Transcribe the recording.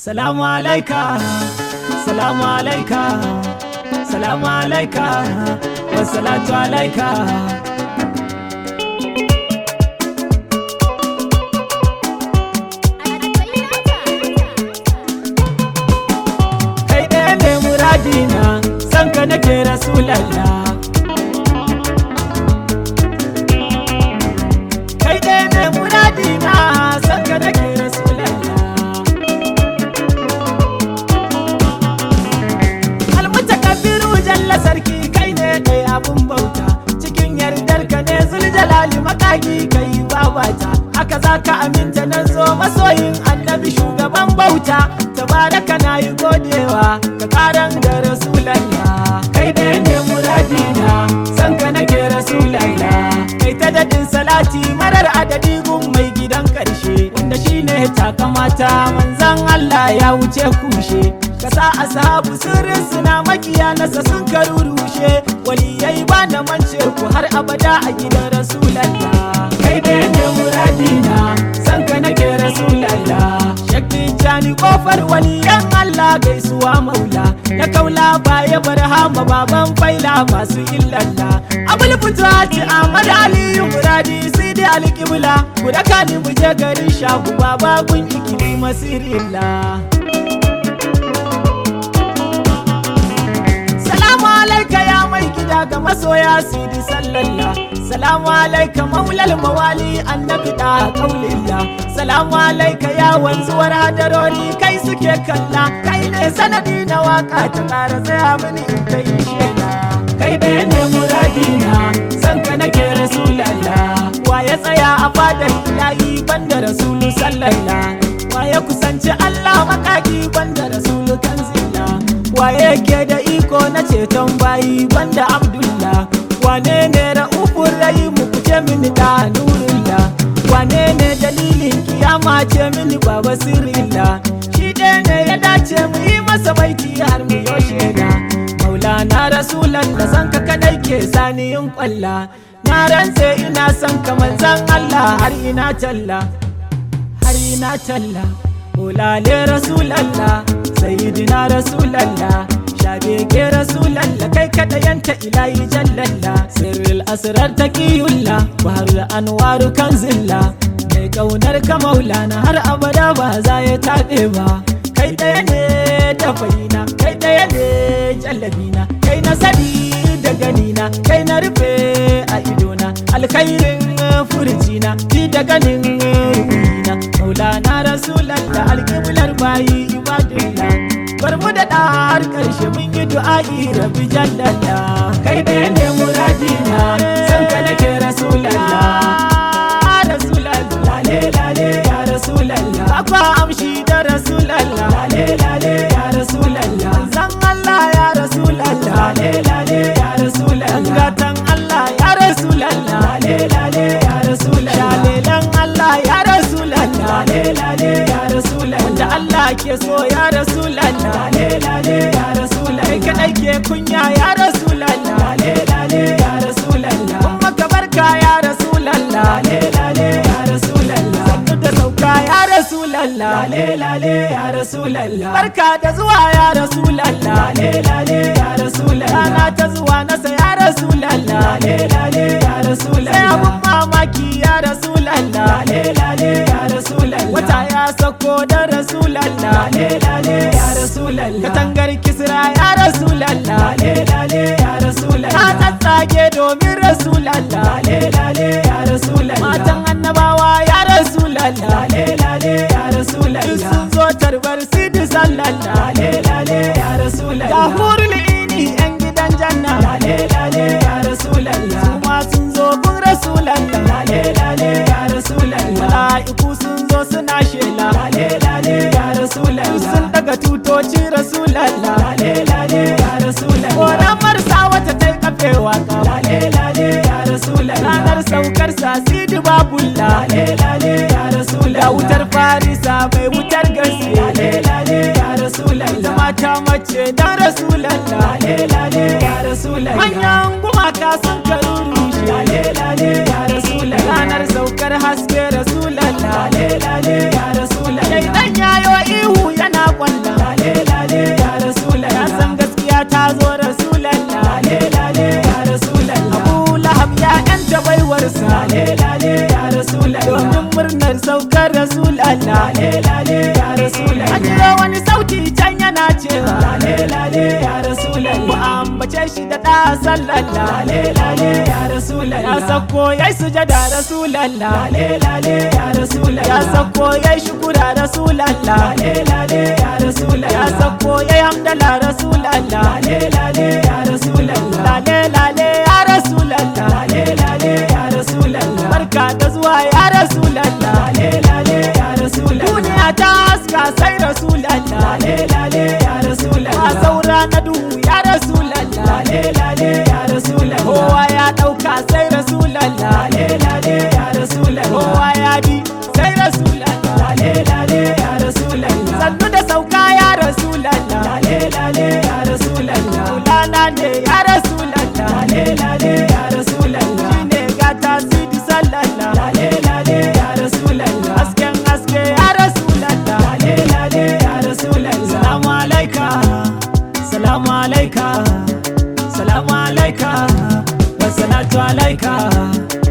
Salamu alaika, salamu alaika, salamu alaika, wassalatu alaika. Kai ɗaya ne muradina, san ka nake rasulallah. Kai ɗaya ne muradina, san ka nake rasulallah. almutakabiru jalla sarki kai ne kai abun bauta cikin yardar ka ne zuljalali makaki kai babata haka za ka aminta nan zo masoyin annabi shugaban bauta tabaraka na yi godewa ka karan da rasulallah kai da ne muradina san ka nake rasulallah kai ta dadin salati marar adadi gun mai gidan karshe wanda shine takamata manzan Allah ya wuce kushe kasa ashabu sirrin suna makiya nasa sun karurushe waliyai ba na mance ku har abada a gidan rasulallah kai da ne muradina san ka nake rasulallah shakki jani kofar waliyan Allah gaisuwa maula na kaula baya barhama baban faila masu illalla abul fitati Ahmad Aliyu muradi sai dai alƙibla ku daka ni mu je garin shagu baba gun ikili masirillah Salamu alaika ya mai gida ga masoya sidi sallalla Salamu alaika maulal mawali annabi da kaulilla Salamu alaika ya wanzuwar hadarori kai suke kalla Kai ne sanadi na waka ta kara tsaya mini in ta yi shela Kai ɗaya ne muradina san ka nake rasulallah Wa ya tsaya a fadar ilahi banda rasulu sallallah Wa ya kusanci Allah makaki banda rasulu kanzilla waye ke da iko na ceton bayi banda abdullah wane ne ra'ufur rahimu ku ce mini da nurullah wane ne dalilin kiyama ce mini baba sirrillah shi ɗaya ne ya dace mu yi masa baiti har mu yoshe da maulana rasulan da san ka kadai ke sani yin kwalla na rantse ina son ka manzan allah har ina talla har ina talla Olale Rasulallah, Sayyidina Rasulallah, Shabeke Rasulallah, kai kada yanta ilahi jallalla, Sirril asrar taqiyullah, Bahar anwaru kanzilla, mai kaunar ka maulana har abada ba za ya taɓe ba. Kai ɗaya ne da faina, kai ɗaya ne jallabina, kai na sani da ganina, kai na rufe a idona, alkhairin furjina, ji da ganin ruhina, maulana rasulallah alƙiblar bayi ibadullah bar mu da har ƙarshe mun yi du'a'i rabbi jallalla kai ɗaya ne muradina san ka nake rasulallah rasulallah lale lale ya rasulallah akwa amshi da rasulallah lale lale ya rasulallah zan Allah ya rasulallah lale lale ya rasulallah gatan Allah ya rasulallah lale lale ya rasulallah shalelan Allah ya rasulallah lale lale ya rasulallah wanda Allah ke so ya rasulallah lale lale ya rasulallah kai kadai ke kunya ya rasulallah lale lale ya rasulallah kuma ka barka ya rasulallah lale lale ya rasulallah sannu da sauka ya rasulallah lale lale ya rasulallah barka da zuwa ya rasulallah lale lale ya rasulallah rana ta zuwa nasa ya rasulallah lale lale ya rasulallah sai abun mamaki ya rasulallah lale lale ya rasulallah wata ya sako da rasulallah lale lale ya rasulallah katangar kisra ya rasulallah lale lale ya rasulallah ta tsatsage domin rasulallah lale lale ya rasulallah matan annabawa ya rasulallah lale lale ya rasulallah sun zo tarbar sidi sallallah lale lale ya rasulallah ga hurul ini yan gidan janna lale lale ya rasulallah su ma sun zo gun rasulallah lale lale ya rasulallah mala'iku sun zo suna shela lale lale ya rasulallah sun daga tutoci rasulallah lale lale ya rasulallah koramar sa wata tai kafewa ka lale lale ya rasulallah ranar saukar sa sidi babulla lale lale ya rasulallah wutar farisa mai wutar gaske lale lale ya rasulallah mata mace dan rasulallah lale lale ya rasulallah manyan gumaka sun karurushe lale lale ya rasulallah ranar saukar haske rasulallah lale lale ya rasulallah dan yayo ihu yana rasulallah an jiro wani sauti can yana cewa lale lale ya rasulallah ku ambace shi da da sallallah lale lale ya rasulallah ya sako yayi sujada rasulallah lale lale ya rasulallah ya sako yayi shukura rasulallah lale lale ya rasulallah ya sako yayi hamdala rasulallah lale lale ya rasulallah lale lale ya rasulallah lale lale ya rasulallah barka da zuwa ya rasulallah lale lale ya rasulallah duniya ta haska sai rasulallah lale lale ya rasulallah ba saura na duhu ya rasulallah lale lale ya rasulallah kowa ya dauka sai rasulallah lale lale ya rasulallah kowa ya bi sai rasulallah lale lale ya rasulallah sannu da sauka ya rasulallah lale lale ya rasulallah kulana ne ya rasulallah lale lale ya rasulallah shine gata sidi sallallah lale lale ya rasulallah hasken haske ya rasulallah lale lale ya rasulallah salamu alaika salamu alaika salamu alaika wa salatu alaika